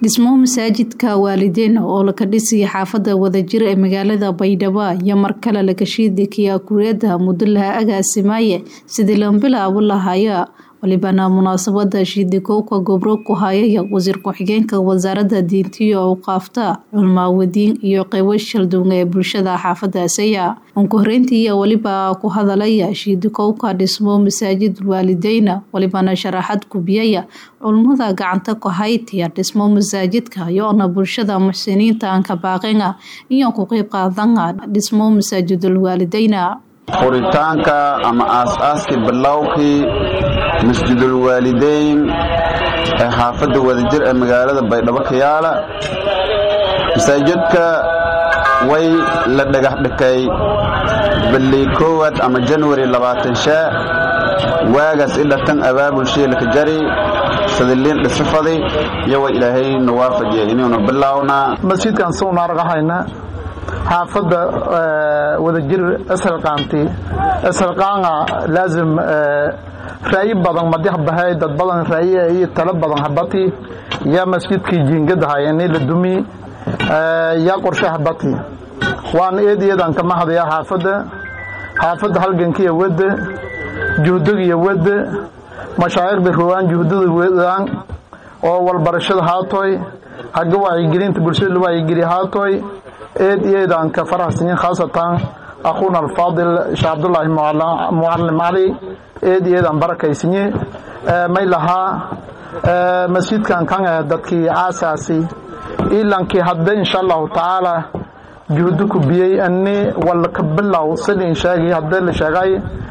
dhismo masaajidka waalideyn oo laka dhisaya xaafada wadajir ee magaalada baydhabo iyo mar kale lakashiidi kiyaakureeda muddo laha agaasimaaye sidii lan bilaabo lahaya walibana munaasabada shiidikowka gobro ku hayaya wasiir ku-xigeenka wasaarada diintiyo awqaafta culmaawadiin iyo qeybo shalduunga ee bulshada xaafadaasaya unku horeyntii weliba ku hadalaya shiidikowka dhismo masaajid waalideyna walibana sharaxad kubiyaya culmada gacanta ku haytiya dhismo masaajidka iyoona bulshada muxsiniinta anka baaqina iyo ku qeyb qaadana dhismo masaajidul waalideyna furitaanka ama aas-aaskii bilowkii masjidul waalideyn ee xaafadda wadajir ee magaalada baydhabo kayaala masaajidka way la dhagax dhikay ballii koowaad ama janwari labaatan shaa waagaas idhatan abaabulshii laka jari sadiliin dhisifadi iyo way ilaahay na waafajiya inuuna bilownaa masjidkan suuna argahayna xaafadda wadajir isxilqaanti isxilqaanga laazim raayi badan madix bahay dad badan raayi iyo talo badan habati yaa masjidkii jiingadahay ini la dumi yaa qorshe habati waan eed eedaan kama hadaya xaafadda xaafadda halgankiya wadda juhdagiya wadda mashaayikhda ruwaan juhdada wadaan oo walbarashada haatoy hagga wacyigelinta bulshada la wacyigeliya haatoy eed eedaan ka faraxsanyin khaasatan akhuuna alfaadil sheekh cabdullaahi mucalim cali eed eedaan barakaysinye may lahaa masjidkan kan dadkii aasaasi ilankii hadda insha allahu tacaala juhdo ku biyey ani wala ka bilow sidin sheegay hadda la sheegay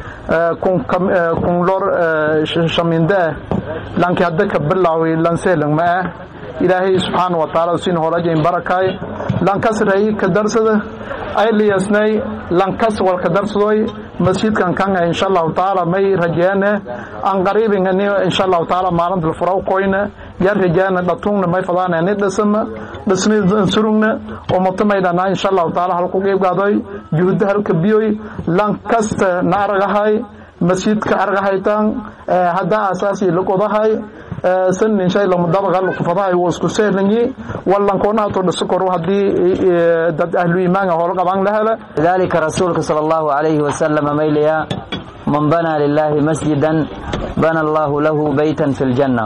kun lor shaminde lankii hadda ka bilow lanseelang ma ah ilaahay subxaana wa taala sin holajayn barakay lankas rayi ka darsada ay liyasnay lankas wal ka darsadoy masjidkan kan insha allahu taala may rajeene an qariibin ani insha allahu taala maalinta la furaw koyna yar rajeene dhatungna may fadaana ni dhisma dhisni surugna oo mutamayna insha allahu taala halku qeybgaadoy juhda halka biyoy lankasta na argahay masjidka argahaytan hadda asaasi lagodahay sanin shay lamudabaga lukufadahay wuu isku seelanyi wallankoonaato dhisokoro haddii dad ahlu iimaanka hoola qabaan la hela lidaalika rasuulka sala allahu calayhi wasalama mayliya man banaa lilaahi masjidan bana allahu lahu beytan fi ljanna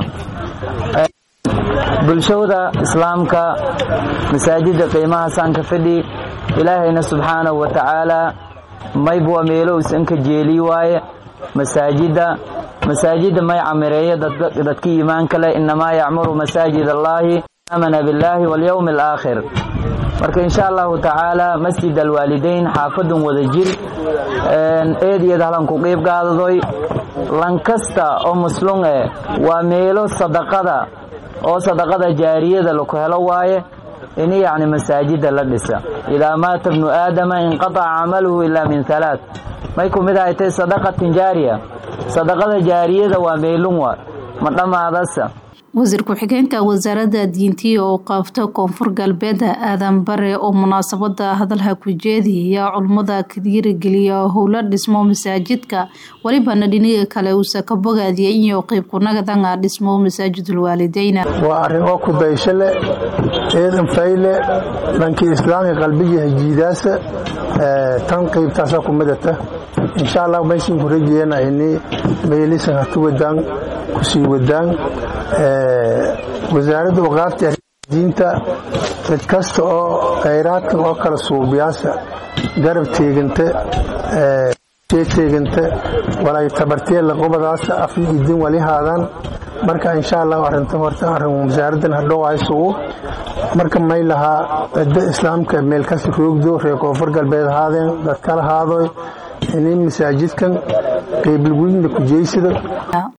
bulshada islaamka masaajida qiimahaasaan ka fidhi ilaahayna subxaanahu wa tacaala maybwa meelo isan ka jeeli waaye masaajida masaajida may camireeyo dadka iimaanka leh inamaa yacmuru masaajid allaahi aamana billaahi walyowmi alaakhir marka insha allahu tacaala masjid alwaalideyn xaafadun wada jir eedyad halan ku qiib gaadadoy lankasta oo muslunge waa meelo sadaqada oo sadaqada jaariyada laku helo waaye in yacni masaajida la dhisa idaa maata bnu aadama inqataca camaluhu ilaa min halaath may ku mid ahay tay sadaqatin jaariya sadaqada jaariyada waa meelun wa ma dhammaadasa wasiir ku-xigeenka wasaarada diintiya oo qaafta koonfur galbeeda aadan bare oo munaasabada hadalha ku jeediya culmada ka dhiirigeliya howla dhismo masaajidka welibana dhiniga kale uusa ka bogaadiya iyo qeyb kunagadanga dhismo masaajidul waalideyna waa arrin oo ku daysho leh ciidan fayle dhankii islaamka qalbiga hajiidaasa tan qeybtaasa ku midata insha allah maysin ku rajeena ini meelisan hatu wadaan kusii wadaan wasaaradda waqaafta diinta mid kasta oo khayraadkan oo kala suubiyaasa garab teeganta teeganta walay tabartee laqobadaas af idin wali haadaan marka insha allah arinta horta arrin wasaaraddan hadhow aysugu marka may lahaa cidda islaamka meel kasi roogdo reer koonfur galbeed haadeen dadkala haadoy ini masaajidkan qeyblguydna ku jeysada